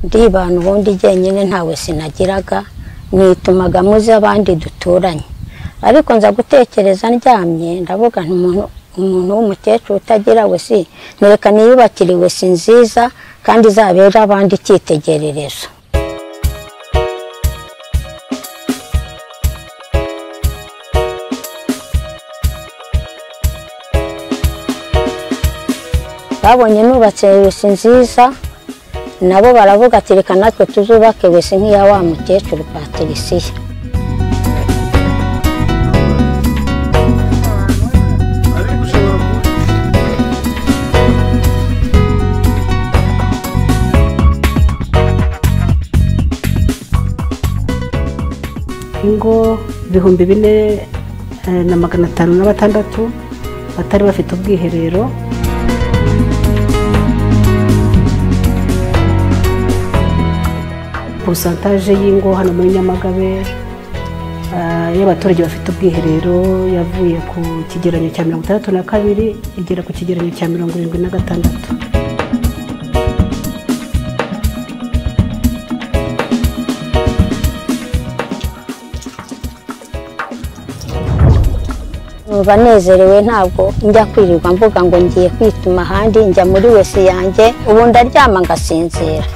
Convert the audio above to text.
ndibana ubundi jyenyine ntawe sinagiraga mwitumaga muzi abandi duturanye ariko nza gutekereza ndyamye ndavuga nti umuntu umuntu w'umukecuru utagira we si ntureka niyubakiriwe si nziza kandi izabera abandi icyitegererezo babonye nubatse wese nziza nabo baravuga ati reka natwe tuzubake wese nk'iya wa mukecuru patirisiya ingo ibihumbi bine eh, na magana atanu na batandatu batari bafite ubwiherero porosantaje y'ingo hano muri nyamagabe eh, y'abaturage bafite ubwiherero yavuye ku kigereranyo cya mirongo itandatu na kabiri igera ku kigereranyo cya mirongo irindwi na gatandatu numva nezerewe ntabwo njya kwirirwa mvuga ngo ngiye kwituma ahandi njya muri wese yanjye ubu ndaryama ngasinzira